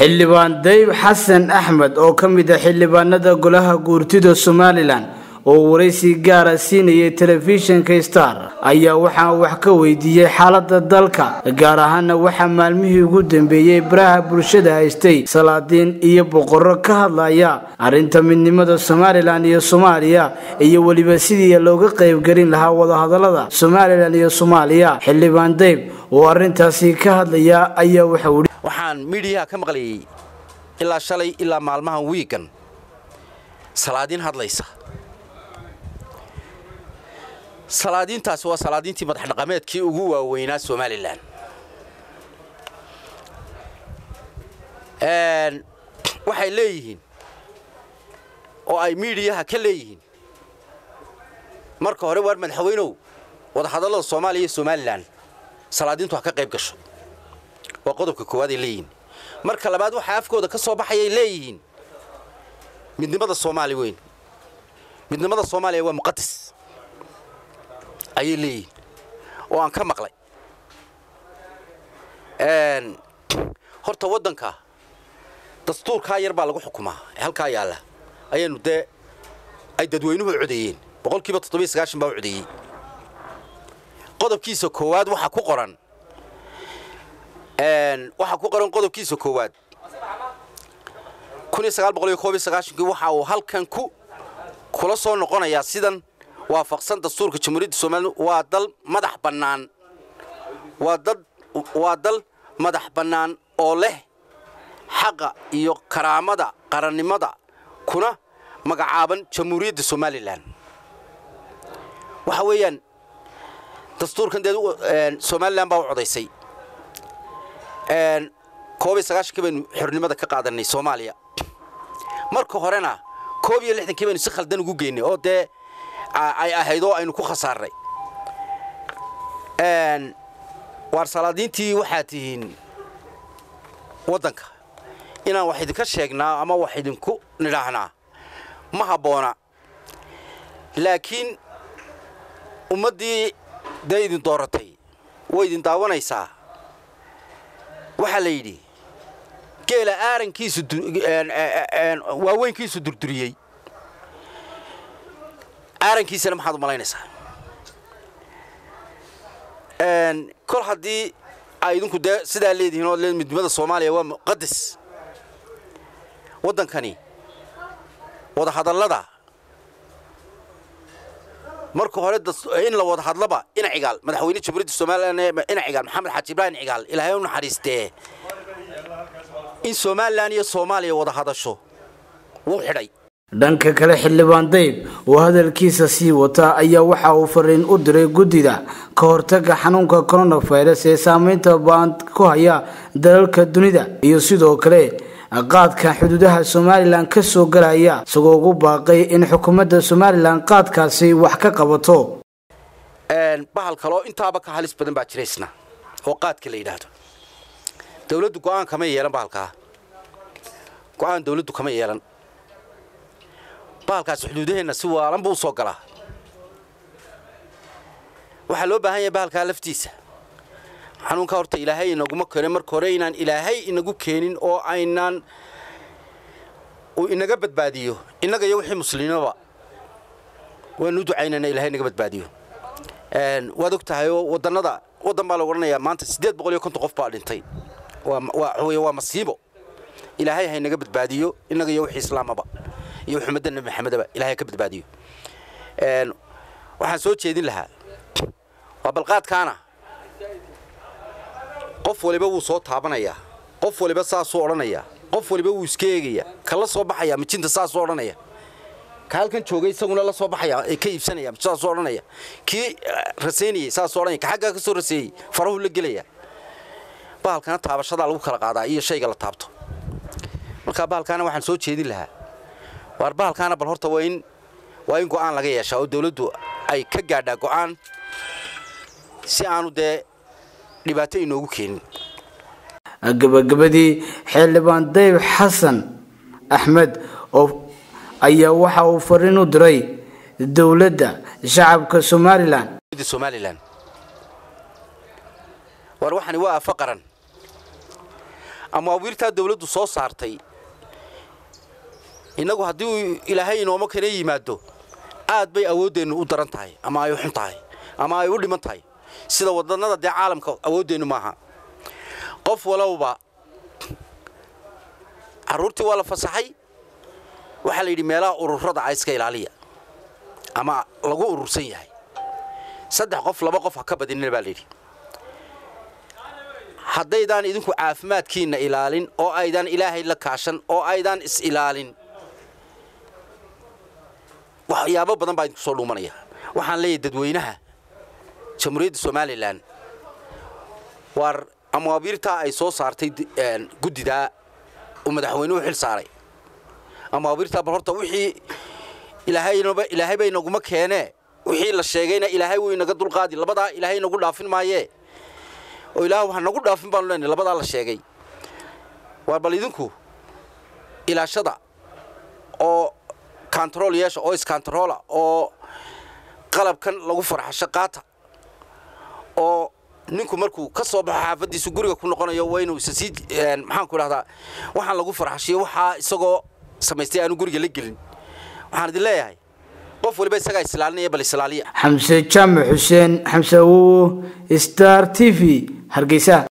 xildhibaan dayb xasan axmed oo ka mid ah xildhibaanada golaha guurtida somalilan oo waraysi gaara siinayay telefishinka star ayaa waxaa wax ka weydiiyey xaalada dalka gaar ahaana waxaa maalmihii ugu dambeeyey baraha bulshada haystay salaadiin iyo boqorro ka hadlaya arrinta midnimada somalilan iyo soomaaliya iyo weliba sidii looga qaybgelin lahaa wadahadalada somalilan iyo soomaaliya xildhibaan dayb oo arrintaasi ka hadlaya ayaa waxau waxaan miidiyaha ka maqlayay ilaa shalay ilaa maalmahan wiigan salaadiin hadlaysa salaadiintaasi waa salaadiintii madaxdhaqameedkii ugu waaweynaa somalilan waxay leeyihiin oo ay miidiyaha ka leeyihiin marka hore waar madaxweynow wadahadallada soomaaliya iyo somalilan salaadiintu ha ka qayb gasho waa qodobka koowaad ay leeyihiin marka labaad waxaa afkooda ka soo baxayay leeyihiin midnimada soomaali weyn midnimada soomaaliya waa muqadas ayay leeyihiin oo aan ka maqlay horta waddanka dastuurkaa yar baa lagu xukumaa ee halkaa yaalla ayaanu dee ay dadweynuhu codeeyeen boqolkiiba toddobiyo sagaashan baa u codeeyey qodobkiisa koowaad waxaa ku qoran waxaa ku qoran qodobkiisa koowaad kun iyo sagaal boqol iyo koob iyo sagaashankii waxa uu halkan ku kula soo noqonayaa sidan waafaqsan dastuurka jamhuuriyadda somalilan waa dal madax bannaan waa dad waa dal madax bannaan oo leh xaqa iyo karaamada qarannimada kuna magacaaban jamhuuriyadda somalilan waxa weeyaan dastuurkan dee somalilan baa u codaysay koob iyo sagaashankii baynu xornimada ka qaadanay soomaaliya marka horena koob iyo lixdankii baynu si khaldan ugu geynay oo dee ay ahayd oo aynu ku khasaarnay waar salaadiintii waxaad tihiin waddanka inaan wax idinka sheegnaa ama wax idinku nidhaahnaa ma habboona laakiin ummaddii dee idin dooratay way idin daawanaysaa waxaa la yidhi geela aarankiisu waaweynkiisu durduriyey aarankiisana maxaad u malaynaysaa kol haddii ay idinku dee sidaa leedihiin oo le midnimada soomaaliya waa muqadas waddankani wadahadallada marka hore in la wada hadlaba ina cigaal madaxweyne jamhuuriyadda somalilan ina cigaal maxamed xaaji ibraahim cigaal ilaahay u naxariistee in somalilan iyo soomaaliya wada hadasho wuu xidhay dhanka kale xildhibaan dayb oo hadalkiisa sii wata ayaa waxa uu fariin u diray guddida ka hortaga xanuunka coronavirus ee saameynta baan ku haya dalalka dunida iyo sidoo kale qaadka xuduudaha somalilan ka soo galaya isagoo ugu baaqay in xukuumadda somalilan qaadkaasi wax ka qabato bahal kaloo intaaba ka halis badan baa jiraysna oo qaadka la yidhaahdo dawladdu go'aan kama yeelan bahalkaa go'aan dawladdu kama yeelan bahalkaasi xuduudaheenna si waalan buu u soo galaa waxaa loo baahan yahay bahalkaa laftiisa xanuunkaa horta ilaahay inaguma keenin marka hore inaan ilaahay inagu keenin oo aynaan uu inaga badbaadiyo innaga iyo wixii muslimiinaba waanu u ducaynayna ilahay inaga badbaadiyo waad og tahay oo wadannada waddan baa lagu odhanayaa maanta siddeed boqol iyo konton qof baa dhintay waa waa masiibo ilaahay ha inaga badbaadiyo innaga iyo wixii islaamaba iyo xumadda nebi maxamedaba ilahay ka badbaadiyo waxaan soo jeedin lahaa waa balqaadkaana qof waliba wuu soo taabanayaa qof waliba saasuu odhanayaa qof waliba wuu iska eegayaa ka la soo baxaya mijinta saasuu odhanaya ka halkan joogay isaguna la soo baxaya ee ka iibsanaya saasuu odhanaya kii rasaynayey saasuu odhanaya ka xaggaa ka soo raseeyey farahuu la gelaya bahalkana taabashadaa lagu kala qaadaa iyo shayga la taabto marka bahalkaana waxaan soo jeedin lahaa waar bahalkaana bal horta waa in waa in go'aan laga yeeshaa oo dawladdu ay ka gaadhaa go'aan si aanu dee dhibaato inoogu keenin gabagabadii xildhibaan dayb xasan axmed oo ayaa waxa uu fariin u diray dowladda shacabka somalilan somalilan war waxani waa afa qaran amaawiirtaa dawladdu soo saartay innagu haddii uu ilaahay inooma kana yimaado aad bay awooddeennu u daran tahay ama ay u xun tahay ama ay u dhiman tahay sida wadannada dee caalamka awooddeennu maaha qof walowba carruurtii waa la fasaxay waxaa la yidhi meelaha ururada a iska ilaaliya ama lagu urursan yahay saddex qof laba qof ha ka badinina baa layidhi haddaydaan idinku caafimaadkiinna ilaalin oo aydaan ilaahay la kaashan oo aydaan is-ilaalin waxyaabo badan baa idinku soo dhuumanaya waxaan leeyahay dadweynaha jamhuuriyadda somalilan waar amaabiirtaa ay soo saartay guddidaa uu madaxweynuhu xil saaray amaabiirtaa bal horta wixii ilaahaynaba ilaahay bay naguma keenee wixii la sheegayna ilaahay wuu inaga dulqaadi labadaa ilaahay nagu dhaafin maayee oo ilaah ha nagu dhaafin baanu leenahay labadaa la sheegay waar bal idinku ilaashada oo kantarool yeesha oo iskantaroola oo qalabkan lagu farxasho qaata oo ninku markuu ka soo baxo xaafaddiisu guriga ku noqonayo waa inuu isa sii maxaanku idhahdaa waxaan lagu farxashiyo waxaa isagoo samaystay aanu guriga la gelin waxaan idin leeyahay qof waliba isagaa islaalinaya bal islaaliya xamse jaamac xuseen xamse awowo star t v hargeysa